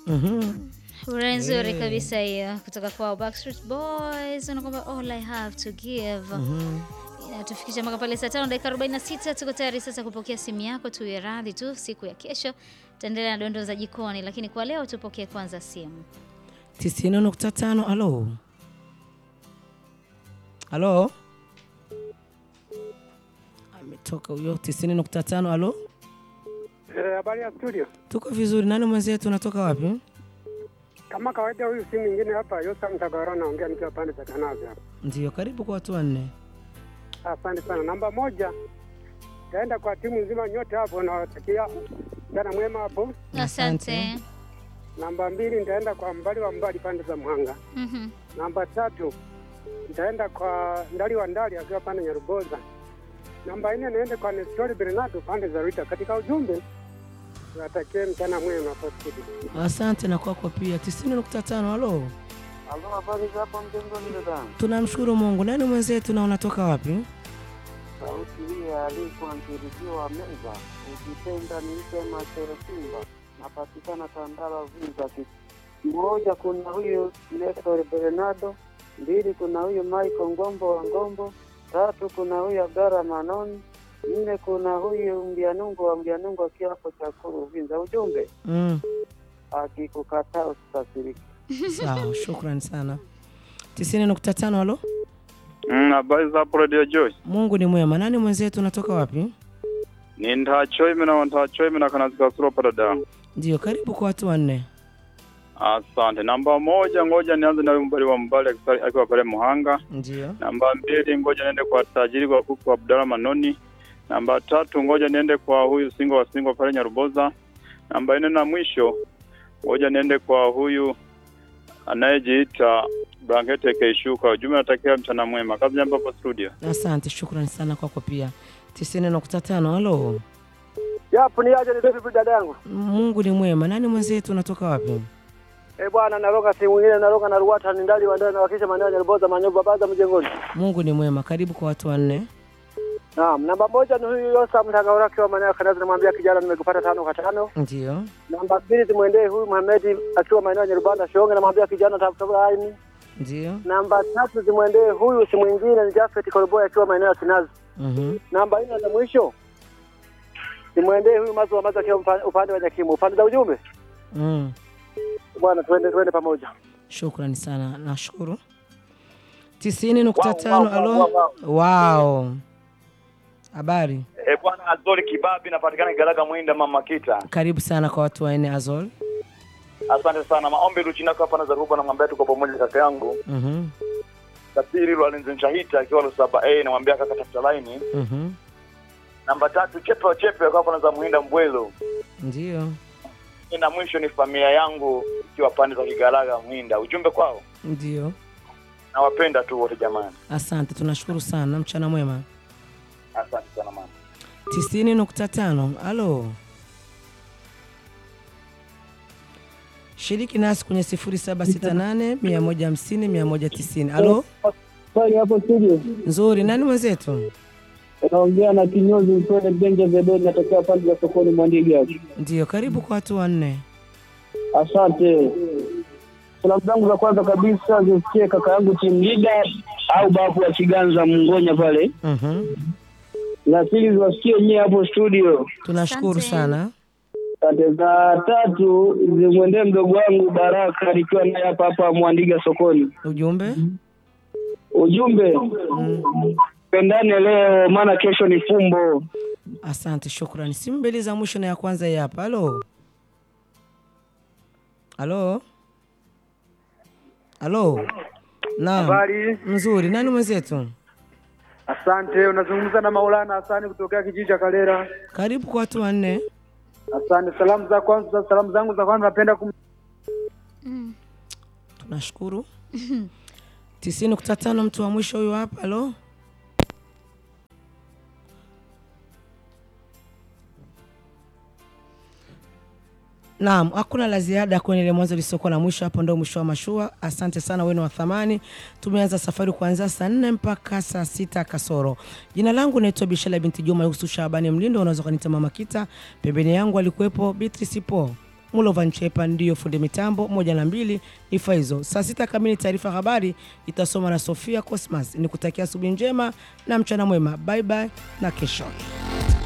Mhm. Ura nzuri Eh. kabisa hiyo kutoka kwa Backstreet Boys wanakwamba all I have to give. Mhm. Inatufikisha mpaka pale saa tano dakika 46. Tuko tayari sasa kupokea simu yako, tuwe radhi tu, siku ya kesho tutaendelea na dondoo za jikoni, lakini kwa leo tupokee kwanza simu. tisini nukta tano alo alo ametoka huyo tisini nukta tano alo Eh, habari ya studio. tuko vizuri nani mwenzetu unatoka wapi Kama kawaida, huyu si mwingine hapa, Yosa Mtagaro, naongea nikiwa pande za Kanazi hapa. ndio karibu kwa watu wanne Asante sana. Namba moja, taenda kwa timu nzima nyote hapo, nawatakia jana mwema hapo. Asante. Asante. Namba mbili, nitaenda kwa mbali wa mbali pande za Mhanga. Mhm. Namba tatu, nitaenda kwa ndali wa ndali akiwa pande Nyaruboza. Namba nne, niende kwa Nestori Bernardo pande za Rita. Katika ujumbe, nawatakie mchana mwema hapo studio. asante na kwako pia tisini nukta tano alo Halo, habari za hapa mjengoni dada? tunamshukuru mungu nani mwenzetu na unatoka wapi Sauti hii ya alikuwa mtirikiwa wa meza, ukipenda niite Machero Simba, napatikana Tandala Vinza. Moja, kuna huyu Nestor Bernardo, mbili, kuna huyu Michael Ngombo wa Ngombo, tatu, kuna huyu Agara Manoni, nne, kuna huyu Mbianungo wa Mbianungo akiwa hapo Chakuru Vinza. Ujumbe, mm. akikukataa usikasirike. sawa shukrani sana tisini nukta tano alo Mm, habari za hapo Radio Joy. mungu ni mwema nani mwenzetu unatoka wapi Ni ndacho na ndacho na kana zikasuro dada. ndio karibu kwa watu wanne Asante. Namba moja, ngoja nianze na mbali wa mbali akisali- akiwa pale Muhanga. ndio Namba mbili, ngoja niende kwa tajiri kwa kuku Abdalla Manoni. Namba tatu, ngoja niende kwa huyu singo wa singo pale Nyaruboza. Namba nne na mwisho, ngoja niende kwa huyu anayejiita Blankete Keishuka. Ujumbe natakia mchana mwema. Kazi jambo hapo studio. asante shukrani sana kwako pia tisini nukta tano alo Yapo ni aje ni vipi dada yangu? mungu ni mwema nani mwenzetu unatoka wapi Eh bwana, naroga sehemu nyingine, naroga na Ruwata ni ndali wa ndani na wakisha maeneo ya Nyaruboza Manyoba baza mjengoni. mungu ni mwema karibu kwa watu wanne Naam, namba moja ni huyu Yosa Mtagaura akiwa maeneo ya Kanazi, namwambia kijana, nimekupata tano kwa tano. ndio Namba mbili tumwendee huyu Muhamedi akiwa maeneo ya Nyarubanda Shonge, namwambia kijana, tafuta aini. ndio Namba tatu zimwendee huyu si mwingine ni Jafet Koroboy akiwa maeneo ya Kinazi. Mhm. Namba nne za mwisho zimwendee huyu Mazu wa Mazu akiwa upa- upande wa Nyakimu. Upande za ujumbe mm. bwana, tuende tuende pamoja. shukrani sana nashukuru tisini nukta tano alo wao habari E, bwana Azori Kibabi napatikana Galaga Mwinda Mama Kita. karibu sana kwa watu wanne azol Asante sana. Maombi Luchinako hapa na Zaruba namwambia tuko pamoja kaka yangu. Mhm. Tasiri Lwalinzi Nshahita akiwa Lusaba A namwambia kaka tafuta line. Mhm. Namba tatu Chepe wa Chepe akiwa hapa na za Muhinda Mbwelo. ndio Na mwisho ni familia yangu ikiwa pande za Kigalaga Mwinda. Ujumbe kwao ndio nawapenda tu wote jamani. asante tunashukuru sana mchana mwema Asante sana mama. tisini nukta tano alo shiriki nasi kwenye sifuri saba sita nane mia moja hamsini mia moja tisini alo Swali hapo studio. nzuri nani mwenzetu Naongea na kinyozi Mtwele Benja Zedoni, natokea pande za sokoni Mwandiga. ndio karibu kwa watu wanne Asante. Salamu zangu za kwanza kabisa zisikie kaka yangu team leader au babu wa Chiganza Mngonya pale, Mhm. na pili ziwasikie nyie hapo studio. tunashukuru Asante. sana Asante. Za tatu zimwendee mdogo wangu Baraka nikiwa naye hapa hapa Mwandiga sokoni. ujumbe Ujumbe pendane leo, maana kesho ni fumbo. asante shukrani simu mbili za mwisho na ya kwanza hii hapa alo alo alo naam Habari, mzuri nani mwenzetu asante. Unazungumza na Maulana Hasani kutokea kijiji cha Kalera. karibu kwa watu wanne Asante. Salamu za kwanza, salamu zangu za kwanza napenda kum Mm. tunashukuru tisini nukta tano mtu wa mwisho huyu hapa alo Naam, hakuna la ziada kwenye ile mwanzo lisiokuwa na mwisho. Hapo ndio mwisho wa mashua. Asante sana wenu wa thamani. Tumeanza safari kuanzia saa nne mpaka saa sita kasoro. Jina langu naitwa Bishala binti Juma Yusuf Shabani Mlindo, unaweza kuniita Mama Kita. Pembeni yangu alikuwepo Beatrice Po. Mulova Nchepa ndiyo fundi mitambo, moja na mbili ni Faizo. Saa sita kamili taarifa ya habari itasoma na Sofia Cosmas. Ni kutakia asubuhi njema na mchana mwema, bye bye na kesho.